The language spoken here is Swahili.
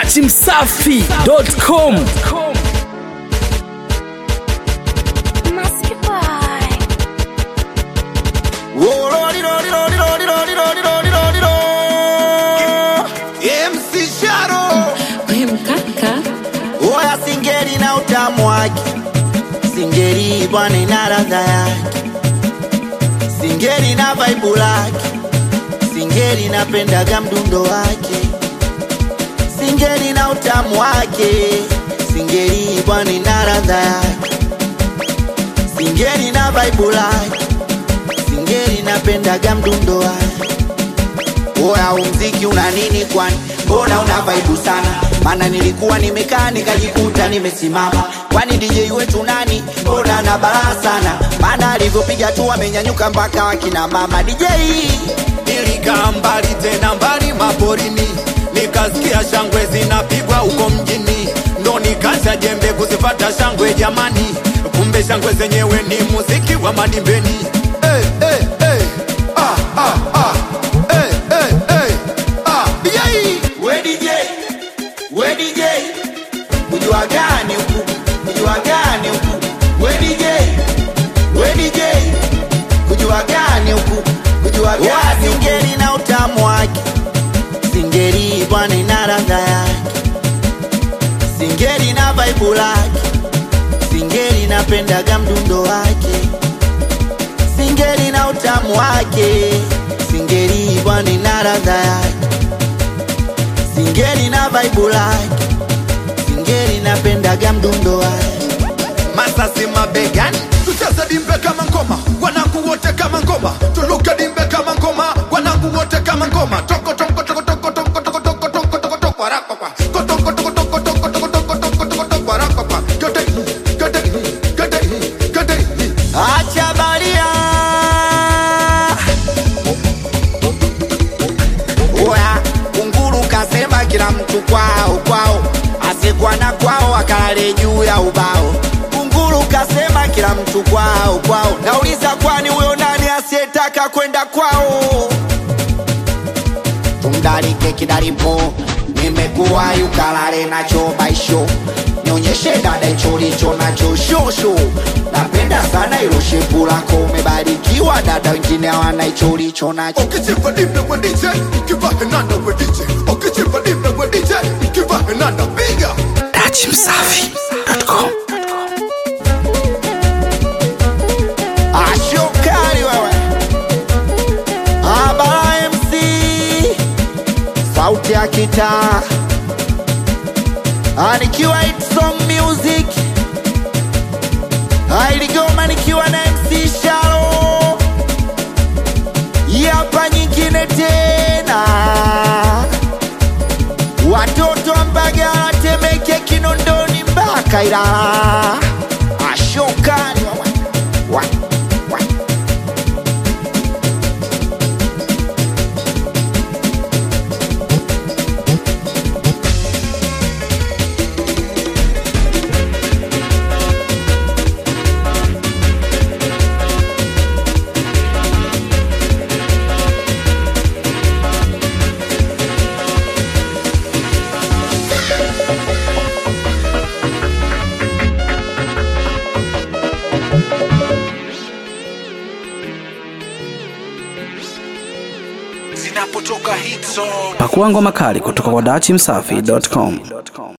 dachimsafi.com Musky boy. MC Sharo We mkaka Oya singeri na utamu wake Singeri bwana ina ladha yake Singeri na vibe lake Singeri napendaga mdundo wake Singeri na utamu wake Singeri bwana ina ladha yake Singeri na vibe lake Singeri napendaga mdundo wake Oya umziki una nini kwani? Mbona una vaibu sana? Maana nilikuwa nimekaa nikajikuta nimesimama. Kwani DJ wetu nani? Mbona na balaa sana? Maana alivyopiga tu amenyanyuka mpaka wakina mama DJ. Nilikaa mbali tena mbali maporini, nikasikia shangwe zinapigwa huko mjini, ndo nikacha jembe kuzipata shangwe jamani, kumbe shangwe zenyewe ni muziki wa madimbeni. Hey, hey, hey. Ah, ah, ah. Hey, hey, hey. Ah, yai. We DJ, we DJ. Kujua gani huku? Kujua gani huku? We DJ, we DJ. Kujua gani huku? Kujua gani huku? Singeri na utamu wake. Singeri bwana ina ladha yake. Singeri na vibe lake. Singeri napendaga mdundo wake. Singeri na utamu wake. Singeri bwana ina ladha yake. Singeri na vibe lake. Singeri napendaga mdundo wake. Masasi mabegani, tucheze dimbe kama ngoma, wanangu wote kama ngoma, tuluke dimbe kama ngoma, wanangu wote kama ngoma, toko toko toko toko toko toko toko toko toko toko warakwa, toko toko toko toko toko toko toko toko toko toko warakwa, gede gede gede gede Acha baria. Oya, kunguru kasema kila mtu kwao kwao, asikuwa na kwao akalale juu ya ubao. Kunguru kasema kila mtu kwao kwao, nauliza kwani huyo nani asiyetaka kwenda kwao? tumdarike kidaripo nimekuwa yukalale nacho baisho nionyeshe dada hicho licho nacho shosho napenda sana ilo shepu lako umebarikiwa dada wengine hawana hicho licho nacho Ukichimba dimbe we DJ, ukiva henanda we DJ, ukichimba dimbe we DJ, ukiva henanda piga. dachimsafi.com ashokari wewe abara mc sauti ya kitaa Ah, nikiwa hit song music Ah, iligoma nikiwa na mc sharo hapa nyingine tena watoto wa mbagala temeke kinondoni mpaka ilala ashokari wewe wa, wa. pakua ngoma kali kutoka kwa dachimsafi.com